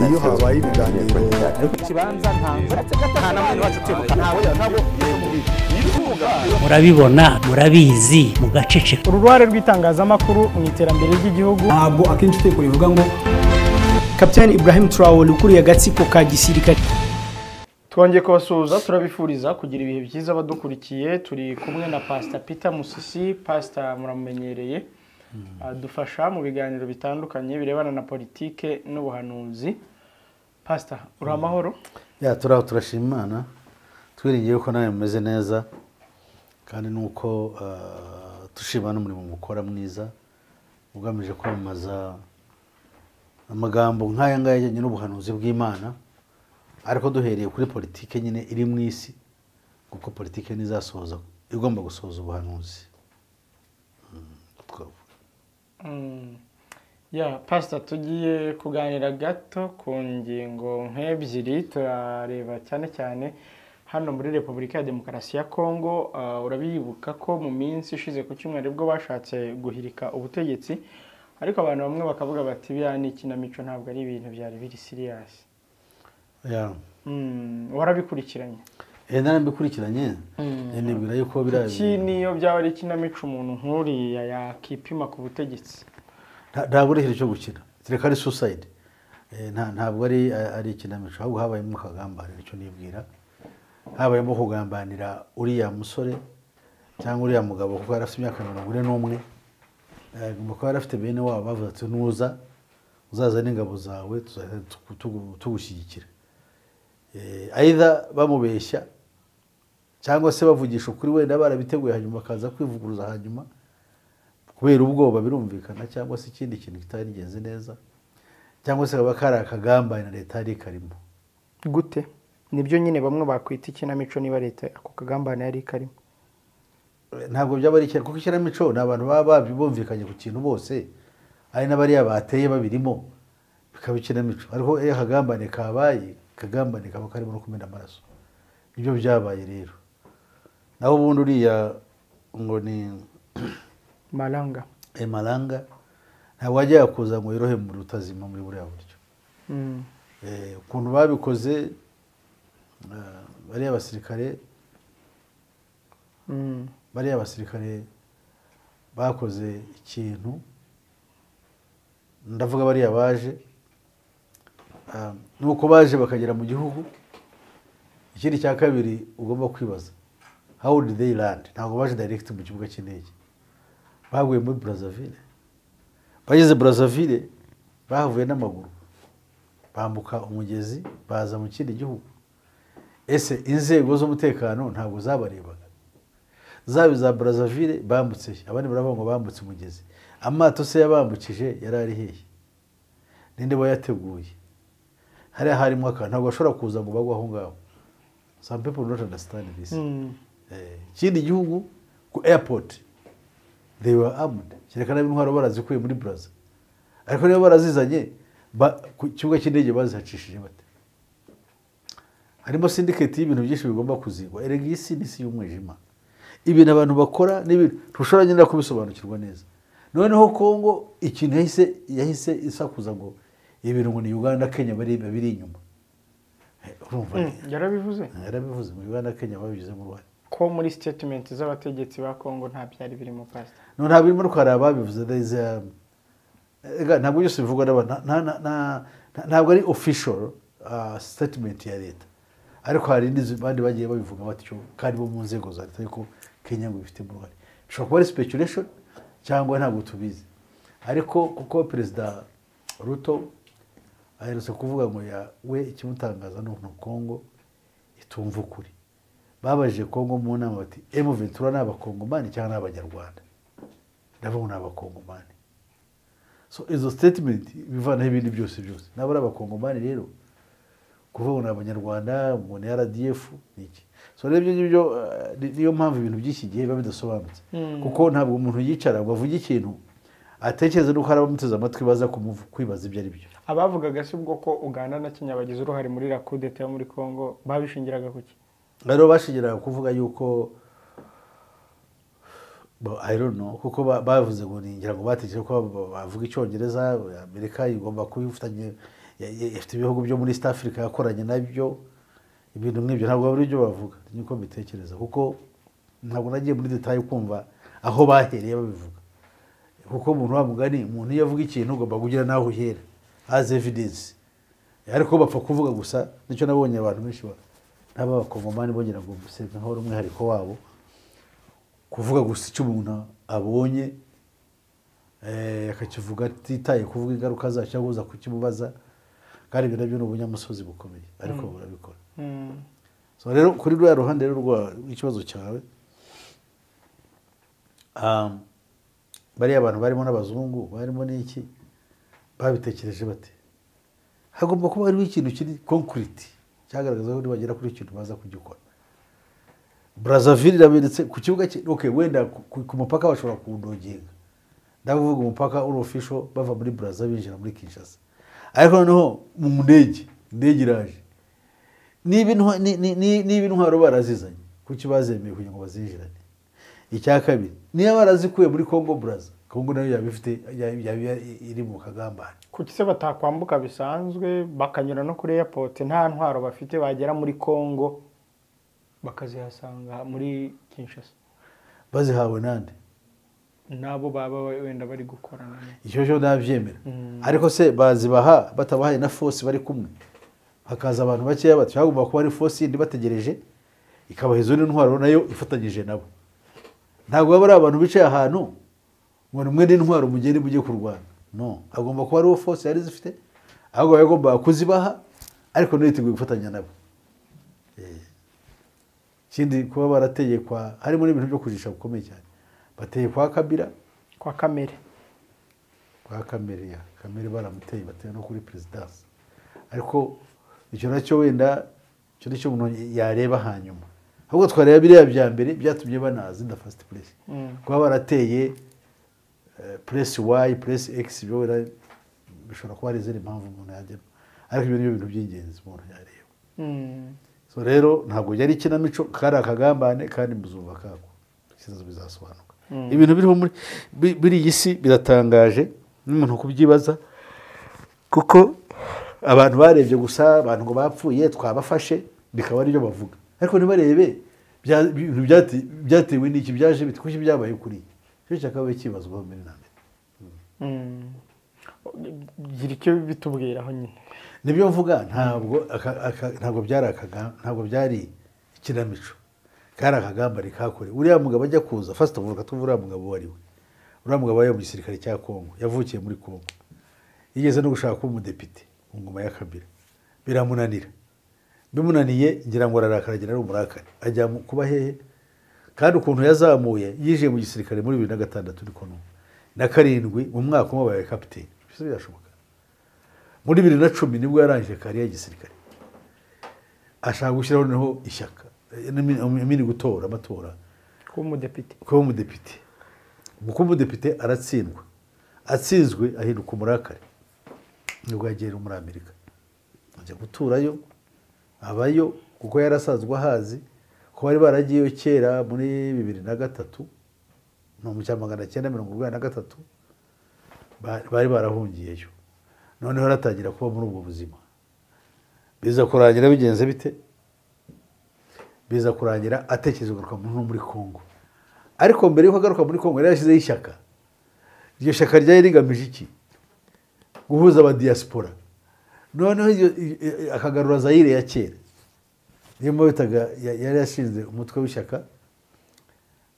iyo habaye ibiganiro murabibona murabizi mugaceceka uruhare rw'itangazamakuru mu iterambere ry'igihugu ntabwo akenshi utekura bivuga ngo kapitani ibrahim turawuri ukuriye agatsiko ka gisirikare twongeye kubasuhuza turabifuriza kugira ibihe byiza abadukurikiye turi kumwe na pasita peter musisi pasita muramumenyereye adufasha mu biganiro bitandukanye birebana na politike n'ubuhanuzi pasita uri amahoro ya turi aho turashima imana twiringiye ko nawe mumeze neza kandi nuko eh, dushima n'umurimo mukora mwiza ugamije kwamamaza amagambo nk'aya ngaya ajyanye n'ubuhanuzi bw'imana ariko duhereye kuri politike nyine iri mu isi kuko politike ntizasohoza igomba gusohoza ubuhanuzi Mm, twavuga. Mm. ya pasita tugiye kuganira gato ku ngingo nk'ebyiri turareba cyane cyane hano muri repubulika ya demokarasi ya kongo ah, urabibuka ko mu minsi ishize ku cyumweru bwo bashatse guhirika ubutegetsi ariko abantu bamwe bakavuga bati biriya ni ikinamico ntabwo ari ibintu byari biri siriyasi Ya. Mm, warabikurikiranye Eh, narambikurikiranye eh, nibwira yuko biriya iki niyo byaba ari ikinamico umuntu nk'uriya yakipima ku butegetsi Nta- ntabwo ari ikintu cyo gukina kereka ari suicide Eh, nta- ntabwo ari ari ikinamico ahubwo habayemo akagambanira icyo nibwira habayemo kugambanira uriya musore cyangwa uriya mugabo kuko yari afite imyaka mirongo ine n'umwe Eh, agomba kuba yari afite bene wabo bavuze ati nuza uzaza n'ingabo zawe tuzahita tugu- tugu- tugushyigikira Eh, either bamubeshya cyangwa se bavugisha ukuri wenda barabiteguye hanyuma bakaza kwivuguruza hanyuma kubera ubwoba birumvikana cyangwa se ikindi kintu kitarigenze neza cyangwa se kaba kari akagambanira leta yari ikarimo gute nibyo nyine bamwe bakwita ikinamico niba leta ako kagambane yari karimo ntabwo byaba ari ikintu kuko ikinamico ni abantu baba babyi bumvikanye ku kintu bose ari n'abariya bateye babirimo bikaba ikinamico ariko iyo akagambane kabaye akagambane kaba karimo no kumena amaraso nibyo byabaye rero naho ubundi uriya ngo ni maranga ayo maranga ntabwo wajyaga kuza ngo yirohe mu rutazima muri buriya buryo Mm. Eh, ukuntu babikoze eh, bariya basirikare Mm. bariya basirikare bakoze ikintu ndavuga bariya baje ah, nuko baje bakagera mu gihugu ikindi cya kabiri ugomba kwibaza how did they land ntabwo baje direct mu kibuga cy'indege baguye muri Brazzaville bageze Brazzaville bahavuye n'amaguru bambuka umugezi baza mu kindi gihugu ese inzego z'umutekano ntabwo zabarebaga zaba iza Brazzaville bambutse abandi baravuga ngo bambutse umugezi amato se yabambukije yari ari hehe ninde wayateguye hariya harimo akantu ntabwo bashobora kuza ngo bagwe aho ngaho some people don't understand this Mm. Eh, ikindi gihugu ku airport they were armed kereka nabi intwaro barazikuye muri Brazza ariko niba barazizanye ba- ku kibuga cy'indege bazihacishije bate harimo syndicate y'ibintu byinshi bigomba kuzigwa erega iyi si ni isi y'umwijima ibintu abantu bakora n'ibintu ntushobora nyine no kubisobanukirwa neza noneho kongo ikintu yahise yahise isakuza ngo ibintu ngo ni uganda kenya bari biri inyuma Eh, urumva Mm. yarabivuze yarabivuze mu uganda kenya babigizemo uruhare ko muri statement z'abategetsi ba kongo nta byari birimo pasita no nta birimo rukara ababivuze neza ega ntabwo byose bivugwa n'abantu nta- nta- nta- nta- ntabwo ari official ah, statement ya leta ariko hari n'inzu bandi bagiye babivuga batyo kandi bo mu nzego za leta yuko kenya ngo ibifitemo uruhare bishobora kuba ari speculation cyangwa ntabwo tubizi ariko kuko perezida ruto aherutse kuvuga ngo ya we ikimutangaza ni ukuntu kongo itumva ukuri babajije kongo mu nama bati emu ventura ni abakongomani cyangwa ni abanyarwanda ndabona ni abakongomani so izo statement bivanaho ibindi byose byose nabo ari abakongomani rero kuvuga ngo ni abanyarwanda ngo ni rdf ni iki so rero ibyo ngibyo eh, ni- niyo mpamvu ibintu by'iki gihe biba bidasobanutse Mm. kuko ntabwo umuntu yicara ngo avuge ikintu atekereze nuko hari abamuteze amatwi baza kumuvu- kwibaza ibyo ari byo abavugaga si ubwo ko uganda na kenya bagize uruhare muri iriya kudeta yo muri kongo babishingiraga ku ki rero bashingiraga kuvuga yuko Bo- I don't know kuko ba- bavuze ngo ningira ngo batekereje ko ba- bavuga icyongereza amerika igomba kuba ifitanye ya- ya- ifite ibihugu byo muri east africa yakoranye nabyo ibintu nk'ibyo ntabwo bari ibyo bavuga niko mbitekereza kuko ntabwo nagiye muri detaye kumva aho bahereye babivuga kuko umuntu wa mugani umuntu iyo avuga ikintu ugomba kugira n'aho uhera as evidence ariko bapfa kuvuga gusa nicyo nabonye abantu benshi ba- n'ab'abakongomani bongera ngo mbese nkaho ari umwihariko wabo kuvuga gusa icyo umuntu abonye eh, akakivuga atitaye kuvuga ingaruka zacyo cyangwa uza kukimubaza kandi ibyo nabyo ni ubunyamusozi bukomeye ariko barabikora Mm. so rero kuri ruriya ruhande rero rwa- rw'ikibazo cyawe um, bariya abantu barimo n'abazungu barimo n'iki babitekereje bate hagomba kuba hariho ikintu kiri concrete cyagaragaza ko bagera kuri ikintu baza kugikora Brazzaville irabonetse ku kibuga cye okay wenda ku, ku- ku mupaka bashobora kuwudoginga ndavuga umupaka uri official bava muri Brazzaville binjira muri Kinshasa ariko noneho mu ndege indege iraje niba intwa- ni- ni- ni- niba intwaro barazizanye kuki bazemeye kugira ngo bazinjirane icya kabiri niba barazikuye muri congo buraza congo nayo yaba ifite yaba yaba iri mu kagambane kuki se batakwambuka bisanzwe bakanyura no kuri airport nta ntwaro bafite bagera muri congo bakazihasanga muri kinshasa bazihawe nande nabo baba wenda bari gukorana icyo cyo nabyemera ariko se bazibaha batabahaye na fosi bari kumwe hakaza abantu bakeya bati hagomba kuba hari fosi yindi bategereje ikabaha izo ntwaro nayo ifatanyije nabo ntabwo baba ari abantu bicaye ahantu ngo ni mwe n'intwaro mugende mujye kurwana no hagomba kuba hariho fosi yari zifite ahubwo bagomba kuzibaha ariko nayo yiteguye gufatanya nabo Eh. ikindi kuba barateye kwa harimo n'ibintu byo kujisha bikomeye cyane bateye kwa kabira kwa kamere kwa kamere ya kamere baramuteye batera no kuri perezidansi ariko icyo nacyo wenda icyo nicyo umuntu yareba hanyuma ahubwo twareba biriya bya mbere byatumye banazi na fasiti puresi Mm. kuba barateye puresi wayi puresi egisi byo wenda bishobora kuba hari izindi mpamvu umuntu yajyamo ariko ibyo ni byo bintu by'ingenzi umuntu yareba Mm. so rero ntabwo yari ikinamico kari akagambane kandi muzumva kako ikibazo bizasobanuka ibintu biriho muri bi- biri iyi si biratangaje n'umuntu kubyibaza kuko abantu barebye gusa abantu ngo bapfuye twabafashe bikaba aribyo bavuga ariko ntibarebe bya- ibintu byate- byatewe n'iki byaje bite kuki byabaye kuri iyi cyo cyakabaye kibazwaho mbere na mbere Mm. gira icyo bitubwiraho nyine nibyo mvuga ntabwo aka- aka- ntabwo byari akaga- ntabwo byari ikinamico kari akagambane kakore uriya mugabo ajya kuza fasita vuga tuve uriya mugabo uwo ari we uriya mugabo yari mu gisirikare cya kongo yavukiye muri kongo yigeze no gushaka kuba umudepite mu ngoma ya kabira biramunanira bimunaniye ngira ngo ararakara agira umurakare ajya mu- kuba hehe kandi ukuntu yazamuye yinjiye mu gisirikare muri bibiri na gatandatu niko numva na karindwi mu mwaka umwe abaye kapiteni Bisa birashoboka muri bibiri na cumi nibwo yarangije kariya gisirikare ashaka gushyiraho noneho ishyaka eh, n'imi- imini gutora amatora kuba umudepite kuba umudepite mu kuba umudepite aratsindwa atsinzwe ahinduka umurakare nibwo yagera muri amerika ajya guturayo abayo kuko yari asanzwe ahazi ko bari baragiyeyo kera muri bibiri na gatatu mu cya magana cyenda mirongo urwanda na gatatu ba- bari barahungiyeyo noneho aratangira kuba muri ubwo buzima biza kurangira bigenze bite biza kurangira atekereza kugaruka mu- no muri congo ariko mbere y'uko agaruka muri congo yari yashyizeho ishyaka iryo shyaka ryari rigamije iki guhuza abadiyasipora noneho iryo- i- i- akagarura zayire ya kera niyo mpamvu bitaga ya- yari yashinze umutwe w'ishyaka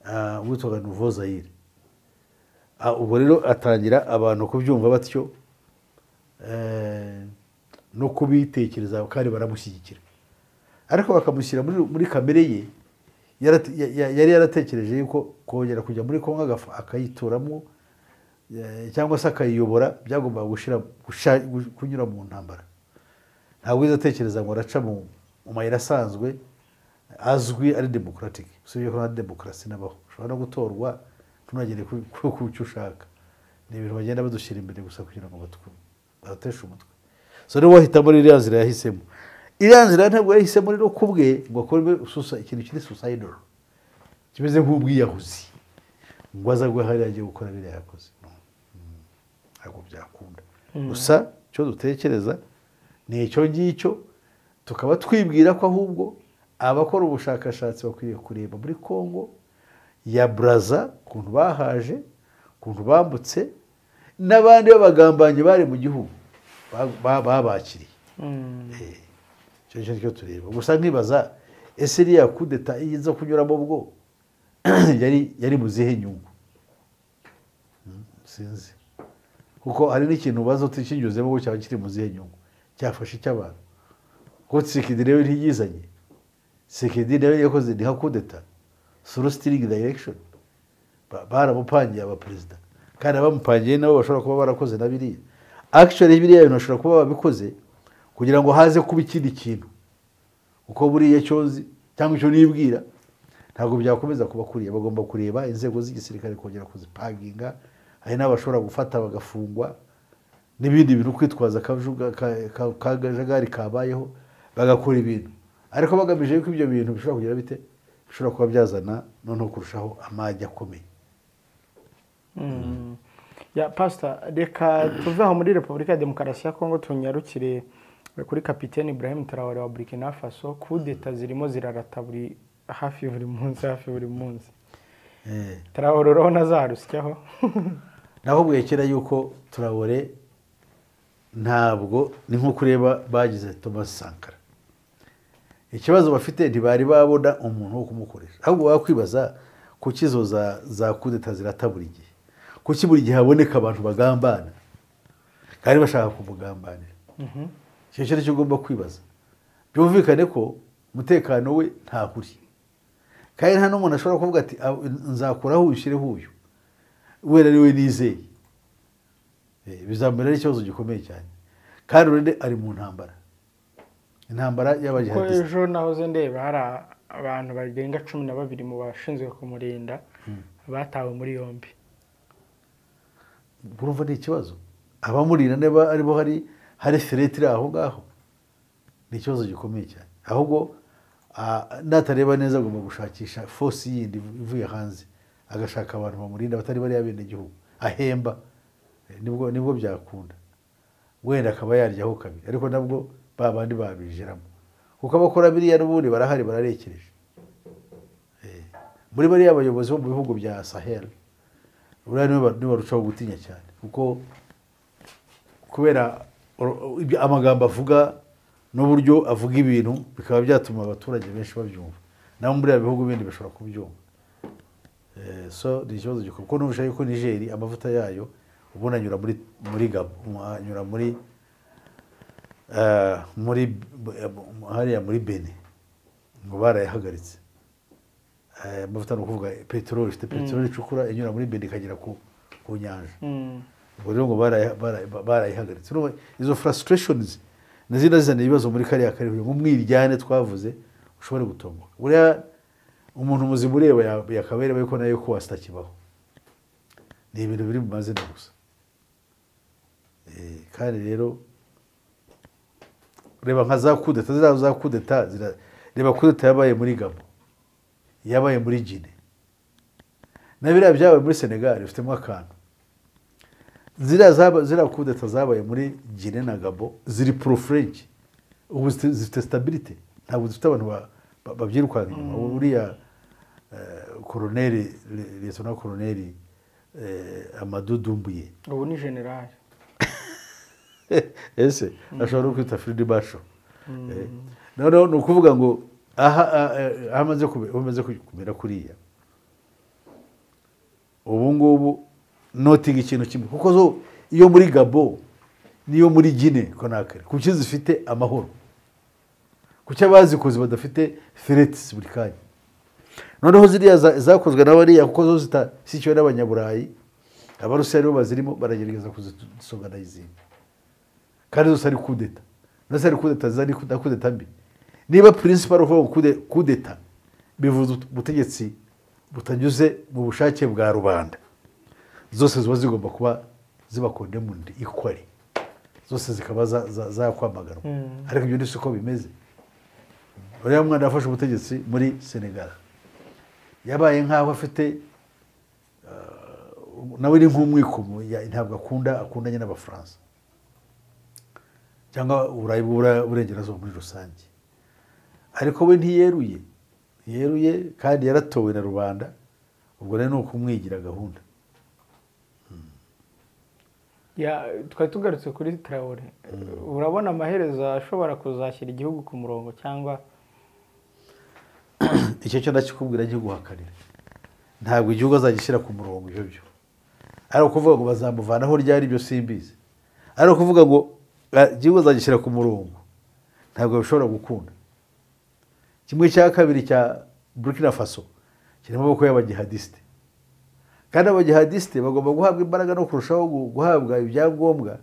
ah, witwaga nuvo zayire Ah, ubwo rero atangira abantu kubyumva batyo eh, no kubitekereza kandi baramushyigikira ariko bakamushyira muri, muri kamere ye yarate- ya- ya- yari yaratekereje yuko kongera kujya muri kongo agafa- akayituramo eh, cyangwa se akayiyobora byagombaga gushira- gusha- gu- kunyura mu ntambara ntabwo wize atekereza ngo araca mu mu mayira asanzwe azwi ari democratic usibye ko nta demokarasi nabaho ushobora no gutorwa ntunagere ku ku- ku cyo ushaka ni ibintu bagenda badushyira imbere gusa kugira ngo batwu- babateshe umutwe so rero wahitamo iriya nzira yahisemo iriya nzira ntabwo yahisemo rero ku bwe ngo akore ikintu kiri suicidal kimeze nk'ubwiyahuzi ngo aze agwe hariya agiye gukora biriya yakoze No. Mm. ntabwo byakunda gusa icyo dutekereza ni icyo ngicyo tukaba twibwira ko ahubwo abakora ubushakashatsi bakwiriye kureba muri congo ya buraza ukuntu bahaje ukuntu bambutse n'abandi b'abagambanyi bari mu gihugu ba- ba- babakiriye Eh, icyo ngicyo nicyo tureba gusa nkibaza ese iriya kudeta iyo iza kunyuramo bwo yari yari mu zihe nyungu Mm, sinzi kuko hari n'ikintu ubaza utikinyuzemo ngo cyaba kiri mu zihe nyungu cyafashe icy'abantu kuko tsikidi rero ntiyizanye tsikidi rero yakoze ni nka kudeta suru sitiringi dayirekishoni baramupangiye abaperezida kandi abamupangiye nabo bashobora kuba barakoze na biriya akishoni biriya bintu bashobora kuba babikoze kugira ngo haze kuba ikindi kintu uko buriya cyozi cyangwa icyo nibwira ntabwo byakomeza kuba kuriya bagomba kureba inzego z'igisirikare kongera kuzipaginga hari n'abashobora gufata bagafungwa n'ibindi bintu kwitwaza akajuga- ka- ka- kajagari kabayeho bagakora ibintu ariko bagamije yuko ibyo bintu bishobora kugira bite bishobora kuba byazana noneho kurushaho amajyi akomeye ya pasita reka tuve aho muri repubulika ya demokarasi ya kongo tunyarukire kuri kapitene Ibrahim Traore wa burkina faso kudeta zirimo zirarata buri hafi buri munsi hafi buri munsi Eh, Traore urabona azarusyaho naho bwekera yuko turabore ntabwo ni nko kureba bagize thomas sankara ikibazo bafite ntibari babona umuntu wo kumukoresha ahubwo wakwibaza kuki izo za- za kudeta zirata buri gihe kuki buri gihe haboneka abantu bagambana kandi bashaka kumugambanira icyo kintu cyo ugomba kwibaza byumvikane ko umutekano we ntahuri kandi nta n'umuntu ashobora kuvuga ati "Ah, nzakuraho ushyireho uyu wera ari we nizeye Eh, bizamubera ari ikibazo gikomeye cyane kandi urende ari mu ntambara intambara kuko y'abajihadisite ejo nahoze ndeba hari abantu barenga cumi na babiri mu bashinzwe kumurinda batawe muri yombi urumva ni ikibazo abamurira niba aribo hari hari fereti iri aho ngaho ni ikibazo gikomeye cyane ahubwo ah, natareba neza agomba gushakisha fosi yindi ivuye hanze agashaka abantu bamurinda batari bariya bene igihugu ahemba Eh, nibwo nibwo byakunda wenda akaba yaryaho kabiri ariko nabwo ba bandi babinjiramo kuko abakora biriya n'ubundi barahari bararekereje Eh, muri bariya bayobozi bo mu bihugu bya sahel buriya niwe ba- niwe barushaho gutinya cyane kuko kubera uru- ibyo amagambo avuga n'uburyo avuga ibintu bikaba byatuma abaturage benshi babyumva nabo muri biriya bihugu bindi bashobora kubyumva Eh, so ni ikibazo gikomeye kuko nubusha yuko nigeri amavuta yayo ubundi anyura muri muri Gabo- anyura muri eh, muri hariya muri bene ngo barayahagaritse Eh, amavuta ni ukuvuga peteroli ifite peteroli icukura inyura muri bene ikagera ku ku nyanja Mm. ubwo rero ngo baraya- baraya- barayihagaritse Urumva izo frustrations ni zina zizana ibibazo muri kariya karere nk'umwiryane twavuze ushobora gutomboka buriya umuntu muzima ureba ya- yakaba yareba yuko nayo ko wasitakibaho ni ibintu biri mu mazina gusa Eh, kandi rero reba nka za kudeta ziriya za kudeta zira- reba kudeta yabaye muri gabo yabaye muri gine na biriya byabaye muri senegali bifitemo akantu ziriya zaba- ziriya kudeta zabaye muri gine na gabo ziri pro french ubu zifite- zifite stabilite ntabwo zifite abantu ba- ba- babyirukanka inyuma uriya eh, koroneri le- letona koroneri eh, amadou dumbuye ubu ni generali ese ashobora no kwita firidi basho Eh, noneho ni ukuvuga ngo aha ah, eh, aho amaze kube- aho amaze kumera kuriya ubu ngubu notingi ikintu kimwe kuko zo iyo muri gabo n'iyo muri gine konakari kuki zifite amahoro kuki abazikoze badafite feretisi buri kanya noneho ziriya za- zakozwe na bariya kuko zo zitashyikiwe n'abanyaburayi abarusiya aribo bazirimo baragerageza kuzisonga n'izindi kandi zose ari kudeta zose ari kudeta zari na kudeta mbi niba principal uvuga ngo kude- kudeta bivuze ut- ubutegetsi butanyuze mu bushake bwa rubanda zose ziba zigomba kuba ziba condemned equally zose zikaba za- za- zakwamaganwa ariko ibyo ni siko bimeze uriya mwana yafashe ubutegetsi muri senegal yabaye nk'aho afite eh, nawe ni nk'umwikomo ya- ntabwo akunda akundanye n'abafaransa cyangwa uburayi bw'Ubura- burengerazuba muri rusange ariko we ntiyeruye ntiyeruye kandi yaratowe na rubanda ubwo rero ni ukumwigira gahunda Ya, twari tugarutse kuri tarawore urabona amaherezo ashobora kuzashyira igihugu ku murongo cyangwa icyo cyo ndakikubwira guhakanira ntabwo igihugu azagishyira ku murongo ibyo byo ari ukuvuga ngo bazamuvanaho ryari byo simbizi ari ukuvuga ngo eh, igihugu azagishyira ku murongo ntabwo bishobora gukunda kimwe cya kabiri cya burkina faso kiri mu maboko y'abagihadisite kandi abagihadisite bagomba guhabwa imbaraga no kurushaho gu- guhabwa ibyangombwa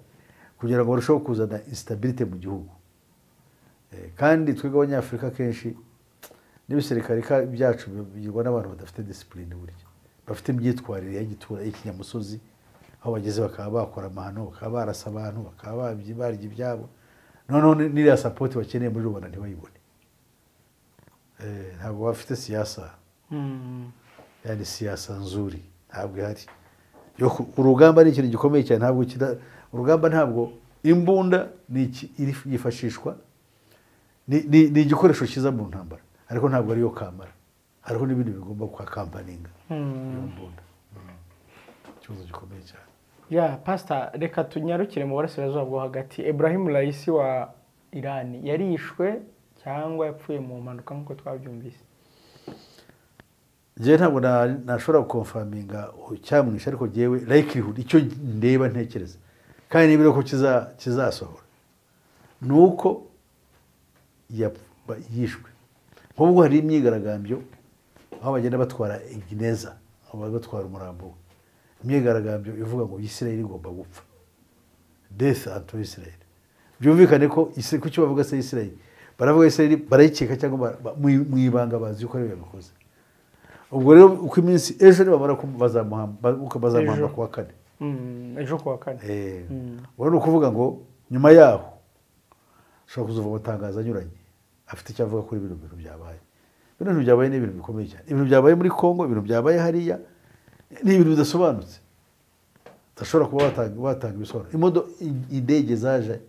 kugira ngo barusheho kuzana instability mu gihugu Eh, kandi twebwe abanyafurika kenshi n'ibisirikare ka- byacu bigirwa n'abantu badafite disipurine burya bafite imyitwarire ya gitura y'ikinyamusozi aho bageze bakaba bakora amahano bakaba barasa abantu bakaba babyi- barya ibyabo noneho ni- n'iriya sapoti bakeneye muri rubanda ntibayibone Eh, ntabwo bafite siyasa Mm. yani siyasa nzuri ntabwo ihari yo ku- urugamba ni ikintu gikomeye cyane ntabwo kida urugamba ntabwo imbunda ni iki- iri- yifashishwa ni- ni ni igikoresho cyiza mu ntambara ariko ntabwo ariyo kamara hariho n'ibindi bigomba kwa kampaninga Mm. iyo mbunda ikibazo gikomeye cyane ya pasita reka tunyarukire mu burasirazuba bwo hagati Ibrahim Raisi wa irani yarishwe cyangwa yapfuye mu mpanuka nk'uko twabyumvise njyewe ntabwo na- nashobora gukonfaminga cyamwisha ariko njyewe likelihood icyo ndeba ntekereza kandi niba ko kiza- kizasohora ni uko yap- yishwe nk'ubwo hari imyigaragambyo aho bagenda batwara gineza aho bari batwara umurambo we imyigaragambyo ivuga ngo isirayeli igomba gupfa death unto israel byumvikane ko Isi- kuki bavuga se isirayeli baravuga isirayeli barayikeka cyangwa ba- ba- mu- mu ibanga bazi yuko ariyo yabikoze ubwo rero uko iminsi ejo nibamara ku- bazamuhamba ba- bazamuhamba Ejo. ku wa kane Mm, ejo ku wa kane Eh, Mm. ubwo ni ukuvuga ngo nyuma yaho ushobora kuzuva amatangazo anyuranye afite icyo avuga kuri bino bintu byabaye bino bintu byabaye ni ibintu bikomeye cyane ibintu byabaye muri congo ibintu byabaye hariya ni ibintu bidasobanutse udashobora kuba watanga, watanga ibisobanuro imodo i- indege zaje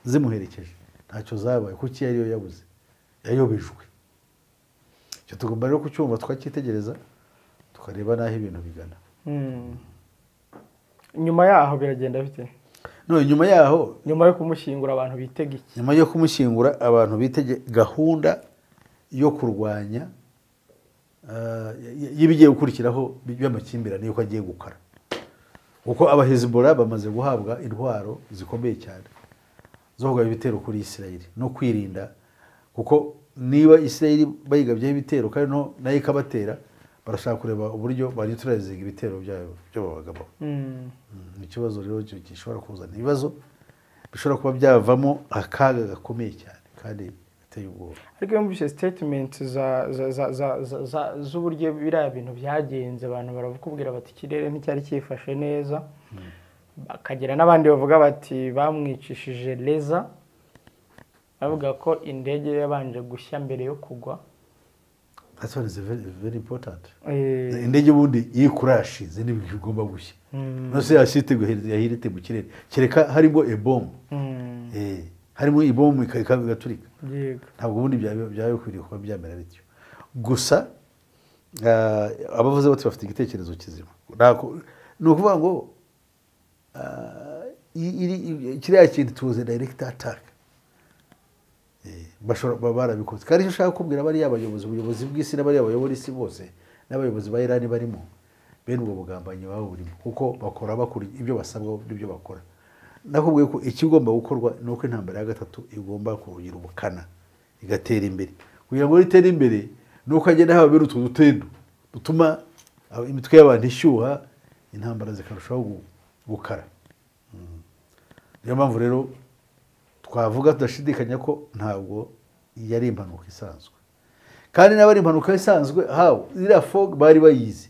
zimuherekeje ntacyo zabaye kuko iyo ariyo yabuze yayobejwe icyo tugomba rero kucyumva tukacyitegereza tukareba n'aho ibintu bigana Mm. nyuma yaho biragenda bite none nyuma yaho nyuma yo kumushyingura abantu bitega iki nyuma yo kumushyingura abantu bitege gahunda yo kurwanya eh, y- y'ibigiye gukurikiraho by'amakimbirane y'uko agiye gukara kuko abahezibora bamaze guhabwa intwaro zikomeye cyane zo kugaba ibitero kuri isirayeli no kwirinda kuko niba isirayeli bayigabyeho ibitero kandi no- nayo ikabatera barashaka kureba uburyo baniturayizinga ibitero byabo byo babagamo Mm. ni ikibazo rero cyo gishobora kuzana ibibazo bishobora kuba byavamo akaga gakomeye cyane kandi gateye ubwoba ariko iyo mvise sitetimenti za- za- za- za- za- za- z'uburyo biriya bintu byagenze abantu barakubwira bati ikirere nticyari cyifashe neza bakagira n'abandi bavuga bati bamwicishije leza bavuga ko indege yabanje gushya mbere yo kugwa that's one is very, very important Eh, indege ubundi iyo ikurashize n'ibintu igomba gushya Mm. nose yashitirwe yahirite mu kirere kereka harimo ebomu mm, Eh, harimo ibomu ika- ika- igaturika yego ntabwo ubundi byaba byaba bikwiriye kuba byamera bityo gusa ah, abavuze bati bafite igitekerezo kizima Nako- ni ukuvuga ngo ah, i- iri- i- kiriya kintu tuze direct attack Eh, bashobora baba barabikoze kandi icyo ushaka kubwira bariya abayobozi ubuyobozi bw'isi n'abariya bayobora isi bose n'abayobozi ba irani barimo bene ubwo bugambanyi baba burimo kuko bakora bakora ibyo basabwa n'ibyo bakora nakubwiye ko ikigomba gukorwa ni uko intambara ya gatatu igomba kurugira ubukana igatera imbere kugira ngo ritere imbere ni uko hagenda hababera utwo dutendo dutuma aba- imitwe y'abantu ishyuha intambara zikarushaho gu- gukara Mm. niyo mpamvu rero twavuga tudashidikanya ko ntabwo yari impanuka isanzwe kandi n'abari impanuka isanzwe hawe iriya fog bari bayizi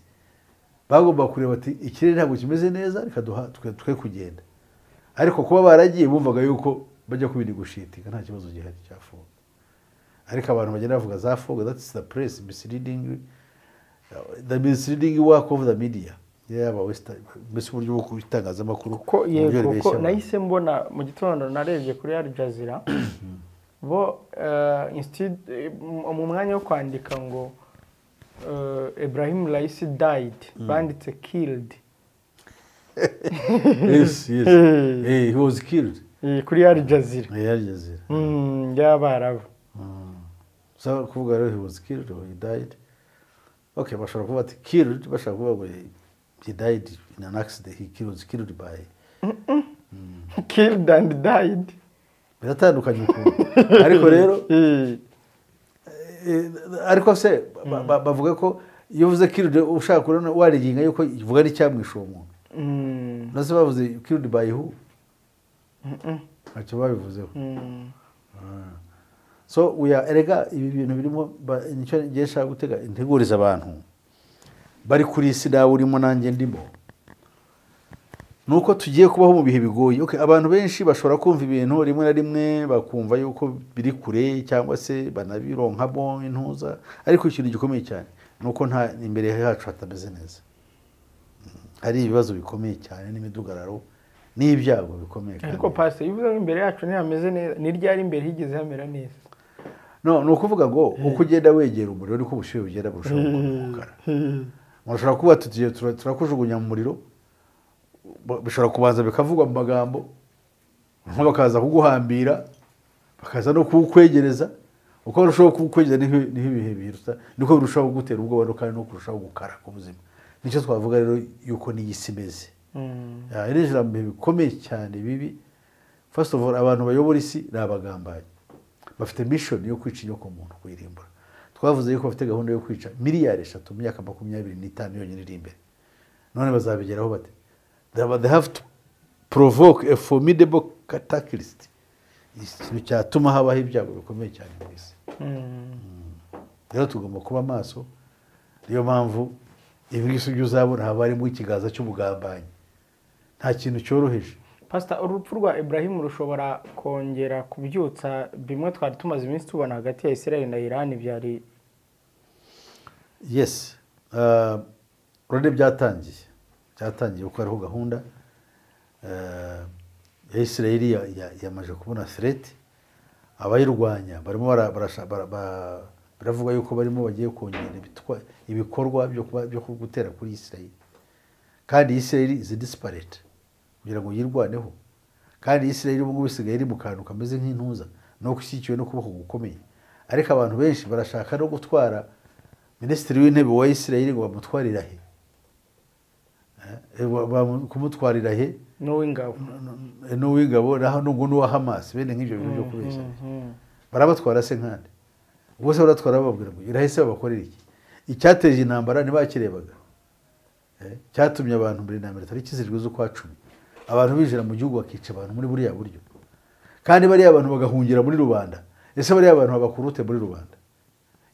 bagomba kureba ati ikirere ntabwo kimeze neza reka duha- twe twe kugenda ariko kuba baragiye bumvaga yuko bajya kubinigushitinga nta kibazo gihari cya fog ariko abantu bagenda bavuga za fog that's the press misleading the misleading work of the media yaba wesita mbese uburyo bwo kubitangazamakuru ko yego ko nahise mbona mu gitondo narebye kuri ya jazira bo eh, instead- eh, mu- mu mwanya wo kwandika ngo eh, ibrahim raisi died banditse killed yesi yesi eh he was killed Eh, kuri ya jazira yarigeze Mm, y'abarabu so kuvuga rero he was killed or he died okay bashobora kuvuga ati killed bashobora kuvuga ngo he- he died in an accident he killed, was killed by killed and died biratandukanye ukuntu ariko rero Eh, eh, ariko se ba- ba- bavuga ko iyo uvuze killed ushaka kubona wariginga yuko ivuga n'icyamwishe uwo muntu mm, nase bavuze killed by who mm, ntacyo babivuzeho mm. so uya erega ibi bintu birimo ba- nicyo ngiye nshaka gutega integuriza abantu bari kuri isi nawe urimo nanjye ndimo ni uko tugiye kubaho mu bihe bigoye okay, abantu benshi bashobora kumva ibintu rimwe na rimwe bakumva yuko biri kure cyangwa se banabironkamo intuza ariko ikintu gikomeye cyane ni uko nta imbere yacu hatameze neza Mm, hari ibibazo bikomeye cyane n'imidugararo n'ibyago bikomeye kandi ariko pasiteri iyo uvuze ngo imbere yacu ntihameze neza ni ryari imbere higeze hamera neza no ni ukuvuga ngo uko ugenda wegera umuriro niko ubushyuhe bugenda burushaho kumukara mushobora kuba tugiye tura- turakujugunya mu muriro ba- bishobora kubanza bikavugwa mu magambo nko bakaza kuguhambira bakaza no kuwukwegereza uko barushaho kuwukwegereza niho niho ibihe biruta niko birushaho kugutera ubwoba no kandi no kurushaho gukara k'ubuzima nicyo twavuga rero yuko n'iyi si imeze Mm, iri jambo bikomeye cyane bibi first of all abantu bayobora isi ni abagambanyi bafite mission yo kwica inyoko muntu kuyirimbura twavuze yuko bafite gahunda yo kwica miliyari eshatu mu myaka makumyabiri n'itanu yonyine iri imbere none bazabigeraho bate they have- they have to provoke a formidable catalyst ikintu cyatuma habaho ibyago bikomeye cyane mu isi mm. rero tugomba kuba maso niyo mpamvu ibi ngisi ibyo uzabona haba harimo ikiganza cy'ubugambanyi nta kintu cyoroheje pasita urupfu rwa Ibrahim rushobora kongera kubyutsa bimwe twari tumaze iminsi tubona hagati ya israel na iran byari yes Uh, urabona byatangiye byatangiye kuko hariho gahunda uh, ya isirayeli ya- ya- yamaze kubona threat abayirwanya barimo bara- barasha- bara- ba- baravuga yuko barimo bagiye kongera ibitwa- ibikorwa byo kuba- byo gutera kuri isirayeli kandi isirayeli izi disparate kugira ngo yirwaneho kandi isirayeli ubu ngubu isigaye iri mu kantu kameze nk'intuza no gushyigikiwe n'ukuboko gukomeye ariko abantu benshi barashaka no gutwara minisitiri w'intebe wa isirayeli ngo bamutwarira he Eh, ba- ba- kumutwarira he n'uw'ingabo n'uw'ingabo naho n'ubwo n'uwa hamasi bene nk'ibyo bintu byo kubeshya Mhm. barabatwara se nkande ubwo se baratwara bababwira ngo irahise babakorera iki icyateje intambara ntibakirebaga Eh, cyatumye abantu muri intambara tariki zirindwi z'ukwa cumi abantu binjira mu gihugu bakica abantu muri buriya buryo kandi bariya abantu bagahungira muri rubanda ese bariya abantu babakurute muri rubanda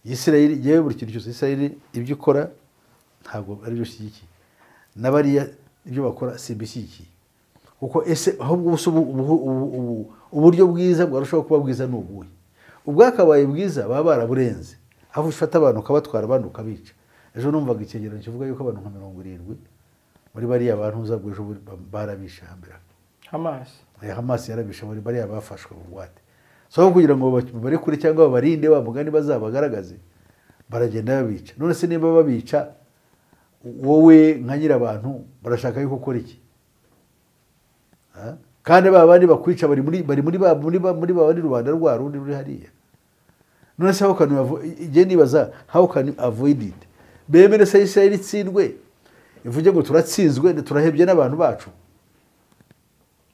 isirayeli yewe buri kintu cyose isirayeli ibyo ikora ntabwo ari byo ushyigikiye na bariya ibyo bakora si ibishyigikiye kuko ese ahubwo ubu si ubu- ubu- ubu- ubu- uburyo bwiza bwarushaho kuba bwiza ni ubuhe ubwakabaye bwiza baba baraburenze aho ufata abantu ukabatwara abandi ukabica ejo numvaga icyegeranyo kivuga yuko abantu nka mirongo irindwi muri bariya bantu uza bw'ejo bundi ba- barabishe hambere hamas Eh, hamas yarabishe muri bariya bafashwe mu bugwate so aho kugira ngo baba- babare kure cyangwa babarinde wa mugani bazabagaragaze baragenda babica none se niba babica wowe nka nyirabantu barashaka yuko ukora iki Ha? kandi ba bandi bakwica bari muri bari muri ba muri ba muri ba bandi rubanda rwa rundi ruri hariya none se how can you avo- igihe nibaza how can you avoid it bemere se Israel itsindwe ivuge ngo turatsinzwe turahebye n'abantu bacu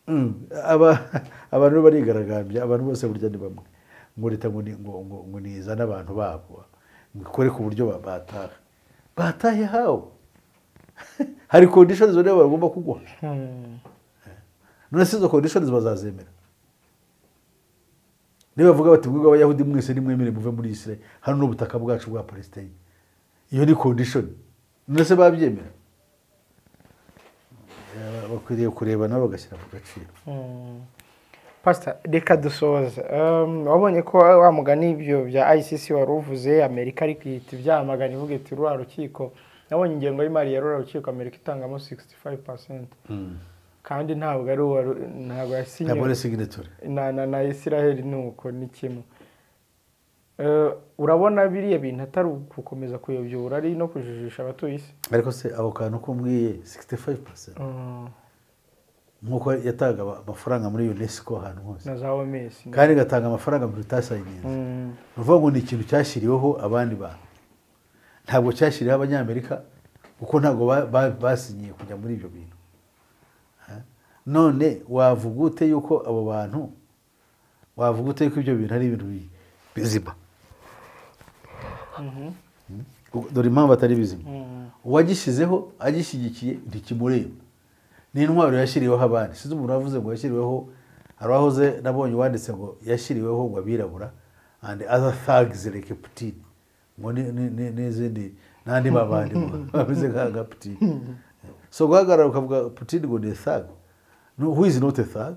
Mm. Aba- abantu barigaragambya abantu bose burya ni bamwe ngo leta ngo ni- ngo- ngo- ngo nizane abantu babo ikore ku buryo ba- bataha batahe hawo hari conditions rero bagomba kuguha Mm. none se izo conditions bazazemera niba bavuga bati mwebwe abayahudi mwese nimwemere muve muri isirayeli hano ni ubutaka bwacu bwa palestine iyo ni condition none se babyemera Eh, bakwiriye kureba nabo bagashyira ku gaciro pasita reka dusoza Um, wabonye ko wa mugani ibyo bya icc wari uvuze amerika ariko ihita ibyamagana ivuga iti ruriya rukiko nabonye ingengo y'imari yarura urukiko amerika itangamo 65% kandi ntabwo ari uwa ntabwo yasinye ntabwo ari signature na na na israel ni uko ni kimwe Eh, urabona biriya bintu atari gukomeza kuyobyura ari no kujijisha abatuye isi ariko se ako kantu k'umwiye 65 percent nk'uko yatanga ama- amafaranga muri unesco ahantu hose na za oms kandi igatanga amafaranga muri utasayininze Mm. ni ukuvuga ngo ni ikintu cyashyiriweho abandi bantu ntabwo cyashyiriweho abanyamerika kuko ntabwo ba- ba- basinyiye kujya muri ibyo bintu Ha? none wavuga ute yuko abo bantu wavuga ute yuko ibyo bintu ari ibintu bi- bizima Mm. dore impamvu atari bizima uwagishyizeho agishyigikiye ntikimureba ni intwaro yashyiriweho abandi sinzi umuntu wavuze ngo yashyiriweho hari uwahoze nabonye wanditse ngo yashyiriweho ngo abirabura and other thugs like putin ngo ni- ni- ni- n'izindi n'andi babandi ngo bameze nk'aga putin so guhagarara ukavuga putin ngo ni thug no, who is not a thug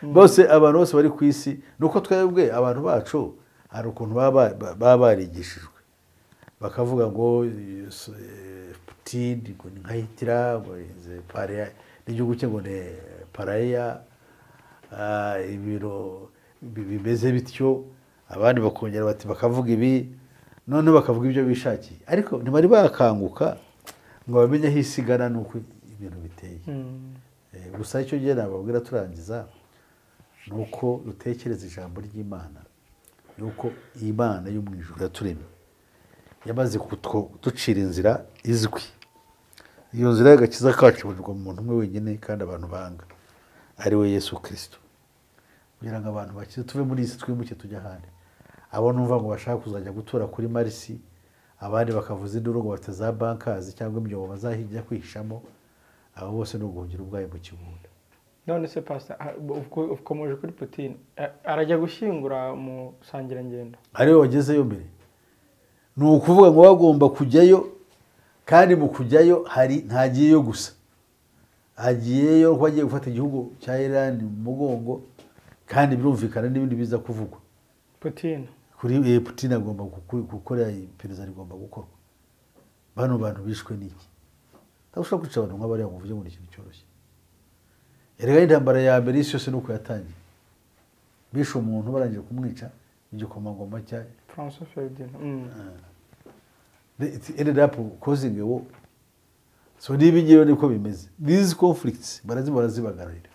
bose abantu bose bari ku isi ni uko twebwe abantu bacu hari ukuntu baba ba- ba- baba barigishijwe bakavuga ngo eh, so- eh, Putin ngo ni nka Hitler ngo ize pareya n'igihugu cye ngo ni pareya ah, ibiro bi- bimeze bityo abandi bakongera bati bakavuga ibi noneho bakavuga ibyo bishakiye ariko ntibari bakanguka ngo bamenye aho isi igana n'uko ibintu biteye Mm. Eh, gusa icyo gihe nababwira turangiza ni uko dutekereza ijambo ry'imana ni uko imana yo mu ijuru yaturemye yamaze kutwo- ducira inzira izwi iyo nzira y'agakiza kacu ibonerwa mu muntu umwe wenyine kandi abantu banga ari we yesu kirisito kugira ngo abantu bakize tuve muri iyi si twimuke tujya ahandi abo numva ngo bashaka kuzajya gutura kuri marisi abandi bakavuza induru ngo bafite za bankazi cyangwa imyobo bazajya kwihishamo abo bose ni uguhungira ubwayo mu kibunda none se pasita ukomeje kuri putin eh, arajya gushyingura mu sangirangendo ariwe wagezeyo mbere ni ukuvuga ngo bagomba kujyayo kandi mu kujyayo hari ntagiyeyo gusa agiyeyo ko agiye gufata igihugu cya iran mu mugongo kandi birumvikana n'ibindi biza kuvugwa putin kuri eh, putin agomba guku- gukora iperereza rigomba gukorwa bano bantu bishwe n'iki ntabwo ushobora kwica abantu nk'abariya ngo uvuge ngo ni ikintu cyoroshye erega intambara ya mbere isi yose ni uko yatangiye bishe umuntu barangije kumwica igikomangoma cya francois ferdinand Mm. They- it ended up causing a war so n'ibi ngibi niko bimeze these conflicts barazibora zibagararira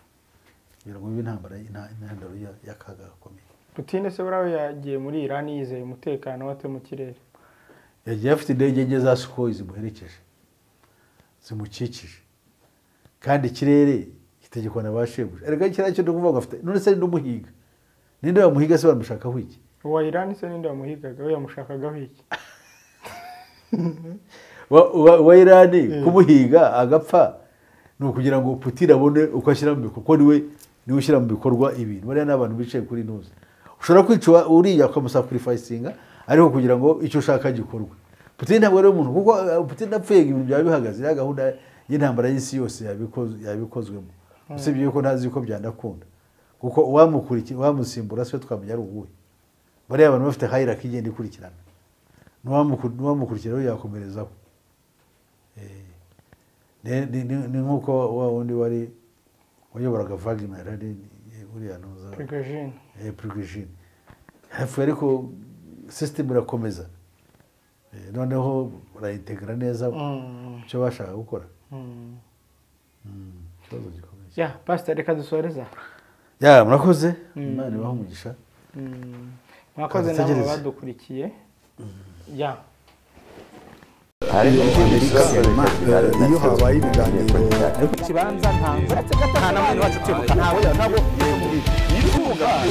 kugira ngo bibe intambara inta- intandaro ya- y'akaga gakomeye putin se buriya we yagiye muri iran yizeye umutekano wate mu kirere yagiye afite indege enye za sukoyi zimuherekeje zimukikije kandi ikirere gitegekwa na ba shebuja erega kiriya cyo ndikuvuga ngo afite none se n'umuhiga ninde wamuhiga se baramushakaho iki uwa iran se ninde wamuhigaga we yamushakagaho iki wa, wa, wa irani kumuhiga agapfa ni ukugira ngo putin abone uko ashyira mu bikorwa niwe niwe ushyira mu bikorwa ibintu bariya ni abantu bicaye kuri ntuzi ushobora kwica uwa- uriya ukamusakurifayisinga ariko kugira ngo icyo ushaka gikorwe putin ntabwo ari umuntu kuko eh, putin apfuye ibintu byaba bihagaze ya gahunda y'intambara y'isi yose yabikoz- yabikozwemo usibye yuko ntazi yuko byandakunda kuko uwamukurikiye uwamusimbura siwe twamenya ari uwuhe bariya abantu bafite hayiraki igenda ikurikirana n'uwamuku- n'uwamukurikira we yakomerezaho ni- ni- ni ni nk'uko wa wundi wari wayoboraga Wagner ari uriya ntuza prigogine eh, Prigogine hapfuye ariko system irakomeza Eh, noneho barayitegura neza Mm. icyo bashaka gukora Mm. Mm, ikibazo gikomeye ya pasita reka dusoreza ya murakoze imana ibahe umugisha Mm. mwakoze Kandategereze. namwe badukurikiye ya ariko amerika eh, iyo habaye ibiganiro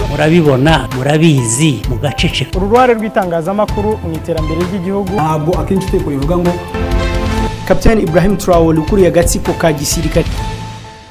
murabibona murabizi mugaceceka uru ruhare rw'itangazamakuru mu iterambere ry'igihugu ntabwo akenshi utekwa bivuga ngo kapitani ibrahim traore ukuriye agatsiko ka gisirikare